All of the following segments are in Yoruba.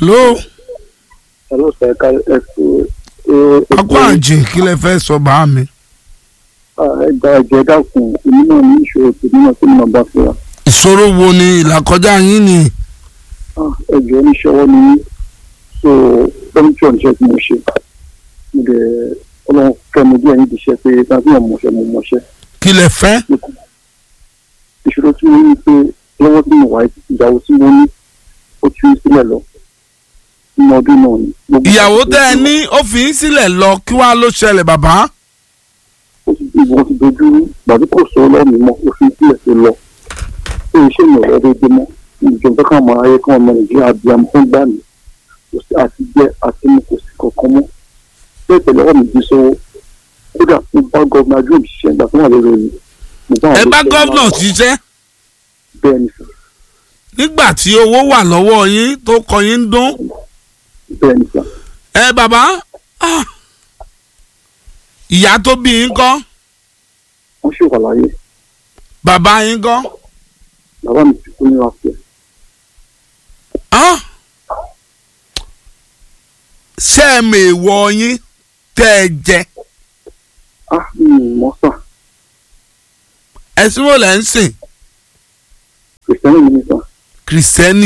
hello Hello, sir. Ẹ ká ẹ kú. akọ àjè kí lẹ fẹ́ sọ bá mi. Ẹ gba ẹ̀jẹ̀ dákun, èmi náà ní ìṣòro tèmi náà tí mo bá fura. ìṣòro wo ni ìlàkọjá yín ni. Ẹ̀jẹ̀ oníṣòwò ni mí. So, fẹ́mítì ọ̀nṣẹ́ tí mo ṣe. Mo dẹ̀ ọlọ́run kẹ́mi díẹ̀ níbi iṣẹ́ pé tàbí ọmọ mọ̀ṣẹ́ mo mọ̀ṣẹ́. kí lẹ fẹ́. Ìṣòro tí mo ní pé lọ́wọ́ tí mo wà ìyàwó tí mo ní ó tú sílẹ̀ lọ. Nínú ọdún náà ni. Gbogbo ìyàwó ìgbà tẹ́ ẹ tó- ní ó fi yín sílẹ̀ lọ kí wàá ló ṣẹlẹ̀ bàbá. ó ti ìwọ ti dojú rú gbàdú kò sọ lọ́ọ̀mì mọ́ ó fi sílẹ̀ tó lọ ó ń ṣe ìrọ̀lẹ́ déédéé mọ́ ìjọba kan mọ ayé kan ọmọ nàìjíríà bí i fún gbà mí kò sí àti jẹ àti mu kò sí kankan mọ́ bẹ́ẹ̀ tẹ̀lé ọ̀rọ̀ mi di sọ́wọ́ kódà mo bá gọ́ọ̀nà ajú òṣìṣẹ́ ìgbà tó wà lórí omi mo bá ẹ àwọn bá olóṣèlú gọ́vnà náà ṣiṣẹ́ bẹ́ẹ̀ ni sà nígbà tí owó wà lọ́wọ́ yín tó kọ yín ń dún. bẹ́ẹ̀ ni sà ẹ bàbá ah, ìyá tó bí yín kọ́ wọ́n ṣì wà láyé bàbá yín kọ́. bàbá mi ti kú ní wàásù Ah! ṣé ẹ mọ èèwọ̀ yín tẹ́ ẹ jẹ ah mi ò mọ̀ sà ẹ̀sìn wo lẹ́ ń sìn kìrìsìtẹ́nì mi ni sà kìrìsìtẹ́nì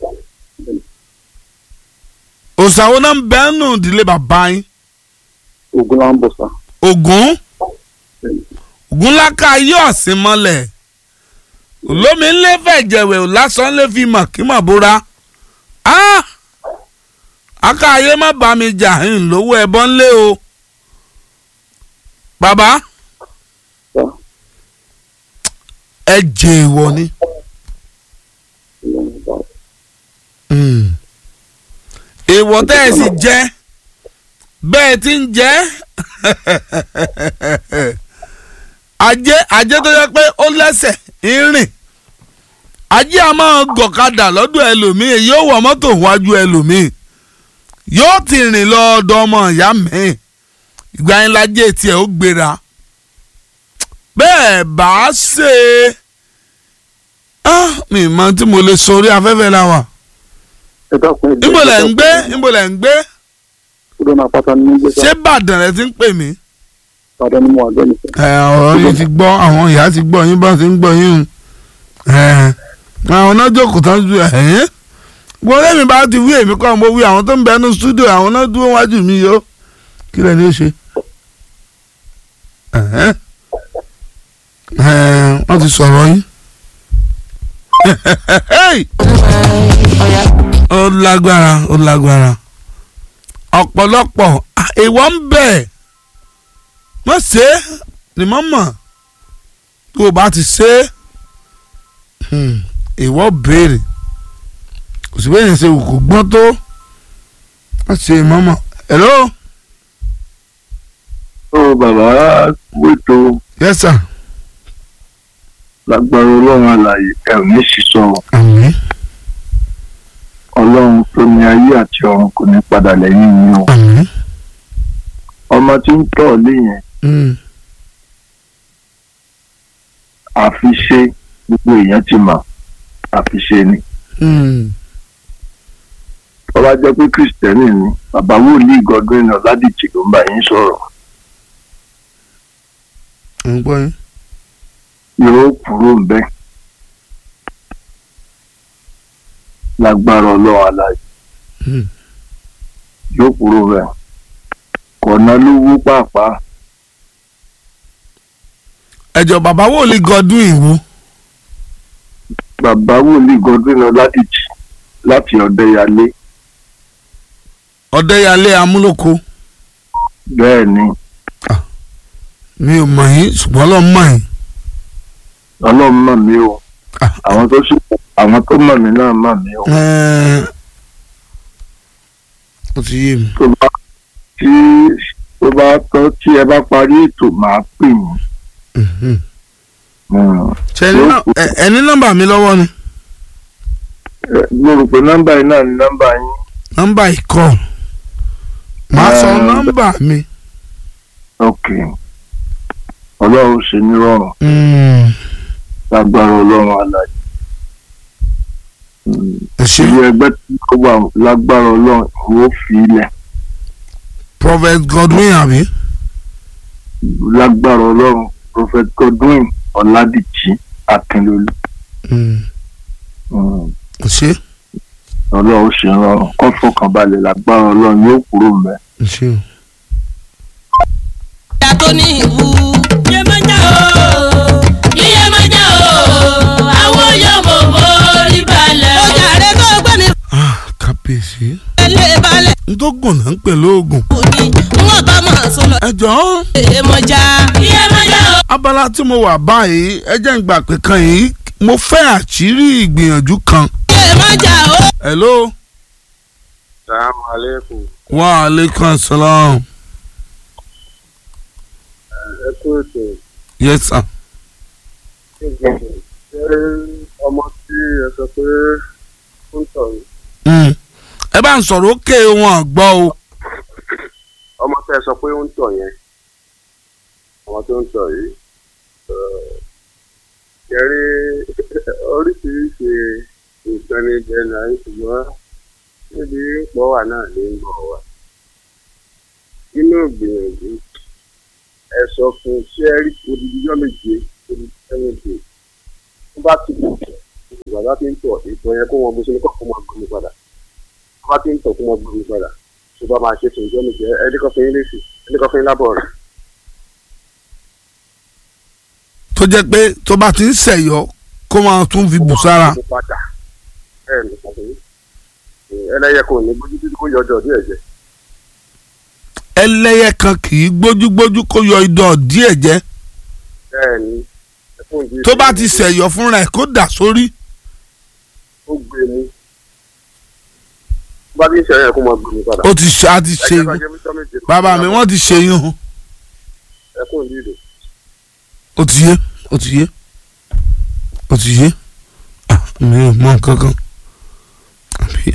òṣàwò náà ń bẹ́ẹ̀ nù ìdílé bàbá yín ògùn là ń bọ̀ sà Ògún Ògún láká yóò sí mọ́lẹ̀ olómi ńlẹ́ fẹ̀jẹ̀wẹ̀ lásán lè fi mọ̀ kí mọ̀ bóra Ah! aká ayé má bá mi jà ń lówó ẹbọ ńlẹ́ o bàbá sà ẹ jẹ ìwọ ni. ìlànà ìbá èèwọ̀ tẹ́ ẹ sì jẹ́ bẹ́ẹ̀ ti ń jẹ́ ajé ajé tó yẹ pé ó lẹ́sẹ̀ ń rìn ajé a máa gọ̀kadà lọ́dọ̀ ẹlòmíì yóò wọ mọ́tò wájú ẹlòmíì yóò ti rìn lọ ọ̀dọ̀ ọmọ ìyá mi ìgbà yẹn lajé tiẹ̀ ó gbéra bẹ́ẹ̀ bá ṣe ah mi mọ tí mo lè sọ orí afẹ́fẹ́ la wà ẹ dákun ẹ jẹ́- níbo lẹ̀ ń gbé níbo lẹ̀ ń gbé kúrò náà pátá ní gbé sà ṣé Ìbàdàn rẹ ti ń pè mí. padà ní mo wà lẹ́nu sà. ẹ ọ̀rọ̀ yìí ti gbọ́ àwọn ìyá ti gbọ́ yín bá ti ń gbọ́ yín o ẹ àwọn náà jókòó tán ju ẹ̀yìn gbọ́dọ̀ mi bá ti wí èmi kọ́ mo wí àwọn tó ń bẹ ní stúdíò àwọn náà dúró wájú mi yó kí lẹ́ni ó ṣe. ẹ̀hẹ́n. ẹ̀ wọ́n ti sọ̀rọ̀ yín. ó lágbára ó lágbára ọ̀pọ̀lọpọ̀ ìwọ ń bẹ̀ má ṣe é ni mo mọ̀ tó o bá ti ṣe é ìwọ béèrè kò sí bẹ́ẹ̀ ṣe kò gbọ́n tó má ṣe é mọ́mọ́ hello ó bàbá wètò yes sir lágbára ọlọ́run àlàyé ẹ ò ní sísọ àmín ọlọ́run tó ní ayé àti ọ̀run kò ní padà lẹ́yìn yín o àmín ọmọ tí ń tọ̀ lé yẹn mm, àfiṣe gbogbo èèyàn ti mọ̀ àfiṣe ni mm, ọba jẹ́ pé kristẹni ni bàbá wòlíì Godwin Ọládìjì ló ń bá yín sọ̀rọ̀ à ń gbọ́ yín yóò kúrò ń bẹ́ẹ̀ lágbára ọlọ́run àlàyé Mm, yóò kúrò bẹ́ẹ̀ kọ̀ọ̀nà ló wú pàápàá ẹjọ bàbá wòlíì Godwin ìwò bàbá wòlíì Godwin Ọládìjì láti Ọ̀dẹ́yàlé Ọ̀dẹ́yàlé amúlòkó bẹ́ẹ̀ ni mi ò mọ̀ yín ṣùgbọ́n lọ́ọ́ mọ̀ yín ọlọ́run mọ̀ mí o Ah. àwọn tó sì àwọn tó mọ̀ mí náà mọ̀ mí o Ẹ́ẹ̀, ó ti yé mi. tó bá tí tó bá tọ́ tí ẹ bá parí ètò máa pè yín Mhm. Mm. ṣe ẹni nọ́- ẹ- ẹni nọ́mbà mi lọ́wọ́ ni Ẹ, mo rò pé nọ́mbà yìí náà ni nọ́mbà yín nọ́mbà ìkọ́ màá sọ Ẹ́ẹ̀. nọ́mbà mi. ok ọlọ́run ṣe ní rọrùn Mm, lágbára ọlọ́run àlàyé ẹ ṣe ìlú ẹgbẹ́ tí ó wà lágbára ọlọ́run ìwọ fi ilẹ̀ prophet godwin àbí lágbára ọlọ́run prophet godwin ọ̀làdìjì akínlólú Mm, Mm. ẹ ṣe ọlọ́run ṣe rọrùn kó fọkànbalẹ̀ lágbára ọlọ́run yóò kúrò mẹ́. ẹ ṣe o. ìyá tó ní ìwú. yé máa já o yíyé máa já o àwọn yọmọ mórí balẹ̀. ó jàre tó gbé mi Ah, kábíyèsí lé balẹ̀. n tó gùn náà ń pè lóògùn. kù ní wọ́n bá mọ̀ sọ lọ. ẹ jọ̀ọ́ yé máa já. yíyé máa já o. abala tí mo wà báyìí ẹ jẹ́ ń gbà pé kan yìí mo fẹ́ àṣírí ìgbìyànjú kan. yé máa já o. hello. Salamu alaikum. wa aleykum salaam. Ẹ kú ètò. yes sir. Ṣé ọmọ tí ẹ sọ pé ó ń tọ̀ yìí? Mm. ẹ bá ń sọ̀rọ̀ ókè wọn gbọ́ o. Ọmọ tí ẹ sọ pé ó ń tọ̀ yẹn. Ọmọ tó ń tọ̀ yìí. Kẹrí oríṣiríṣi nǹkan ní jẹ́ náà ṣùgbọ́n níbi pọ̀ wà náà ní ń bọ̀ wá. Inú ìgbìyànjú ẹ sọ fún ṣẹ́rí odidijọ́ méje odidijọ́ méje tó bá ti bọ̀ bàbá ti ń tọ̀ ìtọ̀ yẹn kó wọn bó ṣe ní kọ́ kó máa gbómi padà tó bá ti ń tọ̀ kó máa gbómi padà tó bá máa ṣe fún ìjọ́ méje ẹni kan fún yín lẹ́sì ẹni kan fún yín lábọ̀ rẹ̀. tó jẹ́ pé tó bá ti ń ṣẹ̀yọ́ kó máa tún fi bù sára. Kó máa gbómi padà bẹ́ẹ̀ ni kò fún yín. ẹlẹ́yẹ kò ní gbójú títí kó yọjọ́ díẹ̀ jẹ. ẹlẹ́yẹ kan kì í gbójúgbójú kó yọ idọ̀ díẹ̀ jẹ́ bẹ́ẹ̀ ni ẹkún ìdí tó bá ti ṣẹ̀yọ́ fúnra ẹ̀ kó dà sórí. ó gbé mu tó bá ti ń ṣe ẹ̀yẹ kó máa gbómi padà. ó ti ṣe á ti ṣe Ẹ jẹ́ ká jẹ́ mísọ́ méje. bàbá mi wọ́n ti ṣe yún un. ẹkún ìdí ìdè. ó ti yé ó ti yé ó ti yé Ah, mi ò mọ nǹkan kan àbí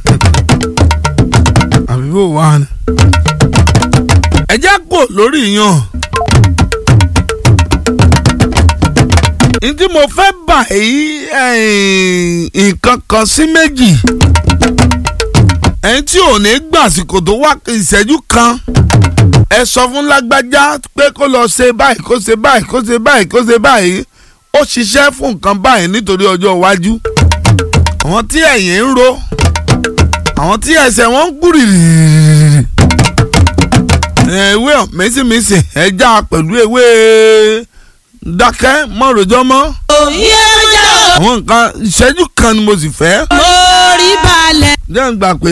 àbí bò wá ni. ẹ já kò lórí yan. n tí mo fẹ́ bà yí nǹkan kan sí méjì ẹni tí ò ní gbàsìkò tó wá ìṣẹ́jú kan ẹ sọ fún lágbájá pé kó lọ ṣe báyìí kó ṣe báyìí kó ṣe báyìí kó ṣe báyìí ó ṣiṣẹ́ fún nǹkan báyìí nítorí ọjọ́ iwájú àwọn tí ẹ̀yìn ń ro àwọn tí ẹsẹ̀ wọn ń gbúrìrì ewé mẹ́sìmẹ́sì ẹja pẹ̀lú ewé dákẹ́ mọ́rojọ́ mọ́ yé máa já o. àwọn nǹkan ìṣẹ́jú kan ni mo sì fẹ́ mórí balẹ̀. jẹ́ ń gbà pé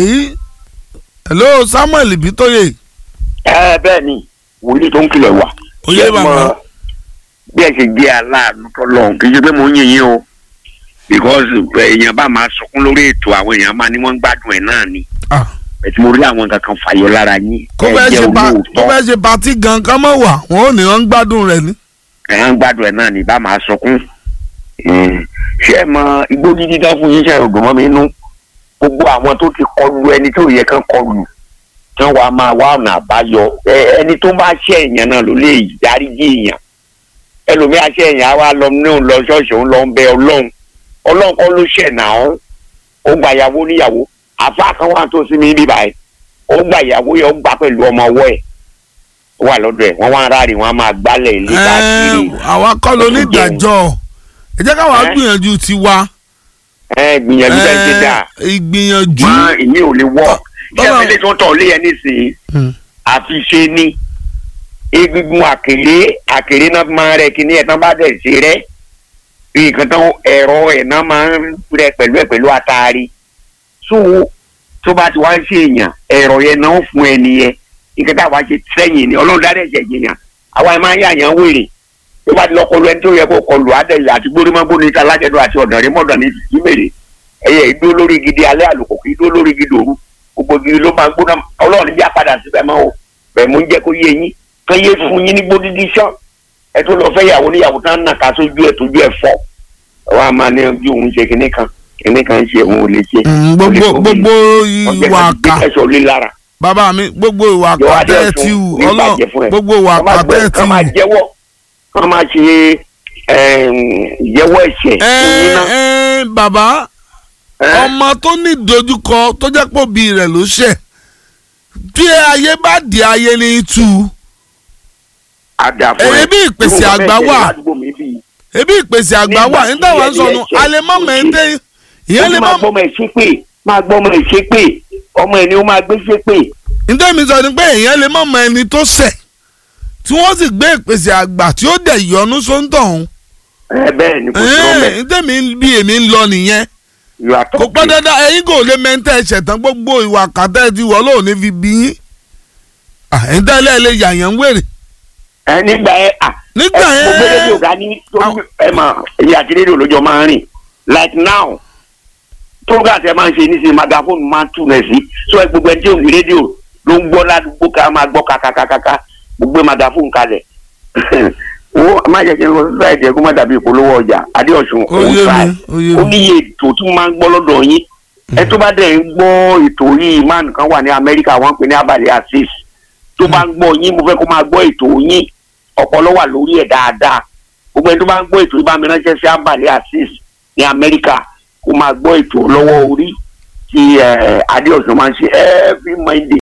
hello Samuel Bitoye ẹ bẹ́ẹ̀ ni wòlíì tó ń kìlọ̀ wà. Oyè Ṣé mọ bàbá. bí ẹ ṣe jẹ́ aláàánú tọ́lọ́hún kì í ṣe pé mo ń yìn yín o because èèyàn bá máa sọkún lórí ètò àwọn èèyàn máa ní wọ́n ń gbádùn ẹ̀ náà ni Ah. ẹ̀tí mo rí àwọn nǹkan kan fàyọ lára yín kó ẹ fẹ́ jẹ́ ṣe pa kó olóòótọ́ fẹ́ ṣe patí gan ká mọ̀ wà wọn ò ní wọn ń gbádùn rẹ̀ ni. ẹ̀ ń gbádùn ẹ̀ náà ni bá máa sọkún Mm. ṣé ẹ mọ igbó dídí tán fún yín ṣe ògùn mọ́ mi nú gbogbo àwọn tó ti kọlu ẹni tó yẹ kán kọlu tí wọ́n wá máa wá ọ̀nà àbáyọ ẹ- ẹni tó bá ṣe èèyàn náà ló lè dáríjì èèyàn ẹlòmíà ṣe èèyàn á wá lọ ní òun lọ ṣọ́ọ̀ṣì òun lọ ń bẹ ọlọ́run ọlọ́run kọ́ ló ṣẹ̀ náà ó gba ìyàwó níyàwó àfa kan wà tó sí mi bíbá ẹ ó gba ìyàwó yẹn ó gbà pẹ̀lú ọmọ ọwọ́ ẹ̀ ó wà lọ́dọ̀ ẹ̀ wọ́n wá ń rárí wọ́n á máa gbálẹ̀ ilé káàkiri Ẹ, àwa kọ́ ló ní ìdájọ́ ẹ jẹ́ káwa Ẹ? gbìyànjú tiwa ẹ gbìyànjú bẹ́ẹ̀ ṣe dáa Ẹ, ìgbìyànjú. mọ ìní ò lè wọ ṣé Bọ́lá- ilé tó tọ̀ lé yẹn nísìnyí Hmm. àfi ṣe ni egungun àkèré àkèré náà máa rẹ kíní ẹ̀ tán bá dẹ̀ ṣe rẹ́ nǹkan tán ẹ̀rọ ẹ̀ náà máa ń rẹ pẹ̀lú ẹ̀ pẹ̀lú àtàrí so tó bá ti wá ń ṣe èèyàn ẹ̀rọ yẹn náà fún ẹni yẹn nǹkan tá a wá ṣe sẹ́yìn ni ọlọ́run dáadẹ́ ṣẹ̀ yìnyín àwa ẹ̀ máa ń yàyàn wèrè tó bá ti lọ kọlu ẹni tó yẹ kó kọlu àdẹ̀yẹ àti gbórímọ́gbó ní alájẹdọ àti ọ̀dọ̀rẹ́ mọ́dọ̀ ní ìmèrè ẹ̀yẹ ìdó lórí gidi alẹ́ àlùkò kì í dó lórí gidi òru gbogbo gidi ló máa ń gbóná ọlọ́run níbi àpadà síbẹ̀ mọ́ o bẹ́ẹ̀ mú ń jẹ́ kó yé yín kán yé fún yín ní gbódídí sàn ẹ tó lọ fẹ́ yàwó níyàwó tán nà ká sójú ẹ̀ tójú ẹ̀ fọ́ wọ́n á máa ní bí òun ṣe kinní kan kinní kan ṣe òun ò lè ṣe. Mm, gbogbo gbogbo ìwà àkà ẹ̀sọ́ lé lára bàbá mi gbogbo ìwà àkà yọ̀wá tẹ́ ẹ dẹ́ ti fún wù ní ọlọ́ ìbàjẹ́ fún ẹ. gbogbo ìwà kán máa àkà tẹ́ ẹ gbẹ- ti kán máa wù. jẹ́wọ́ kán máa ṣe ẹm, ìjẹ́wọ́ ẹ̀ṣẹ̀ ẹ fún yín náà. ẹ bàbá Ẹ́. ọmọ tó ní ìdojúkọ tó jẹ́ pé òbí rẹ̀ ló ṣẹ̀ bí ayé bá di ayé ní tú àdàfọ Èyí bí ìpèsè àgbà wà. ebi ìpèsè àgbà wà Nígbà nígbà tí wà ń sọnù ẹ̀jẹ̀ alẹ́ mọ́ tó mẹ́ńtẹ́ ìyẹn lè máa mọ́ gbọ́ ọmọ ẹ̀ ṣépè máa gbọ́ ọmọ ẹ̀ ṣépè ọmọ ẹ̀ ni ó máa gbé ṣépè. nítorí mi sọ ni pé èèyàn lè mọ̀ mọ ẹni tó ṣẹ̀ tí wọ́n sì gbé ìpèsè àgbà tí ó dẹ̀ yọnu sóńtọ̀ ọ̀hún ẹ bẹ́ẹ̀ ni kò sí ọmọ ẹ̀ nítorí mi bí èmi ń lọ nìyẹn you are kò pẹ́ talking. dandan ẹ̀yin kò lè mẹ́ńtẹ́ ṣẹ̀tàn gbogbo ìwà kàtẹ́ ti wọ́ lóò ní fi bí yín ẹ̀yin tẹ́lẹ̀ lè yàyàn ń wèrè ẹ nígbà ẹ à Nígbà ẹ yẹn- mo gbé rédíò dání tó ẹ mà èyí àti rédíò lójó máa ń rìn like now program tẹ máa ń ṣe nísìnyí magafóònù máa ń tún rẹ sí so ẹ gbogbo ẹni tí ò ní rédíò ló ń gbọ́ ládùúgbò ká máa gbọ́ kàkàkàkà mo gbé magafóònù kalẹ̀ o má jẹ́ kí n lọ sí sáìdì ẹ̀kú má dàbí ìpolówó ọjà adéọ̀sùn Ó yé sáì mi, ó yé mi. ó níye ètò tí wọ́n máa ń gbọ́ lọ́dọ̀ yín ẹ tó bá dẹ̀ ń gbọ́ ètò yìí máa nìkan wà ní amẹ́ríkà wọ́n ń pè ní abalẹ̀ asis tó bá ń gbọ́ yín mo fẹ́ kó máa gbọ́ ètò yín ọpọlọ wà lórí ẹ̀ dáadáa gbogbo ẹni tó bá ń gbọ́ ètò yìí bá mi ránṣẹ́ sí abalẹ̀ asis ní amẹ́ríkà kó máa gbọ́ ètò lọ́wọ́ orí tí eh, adéọ̀sùn máa ń ṣe every monday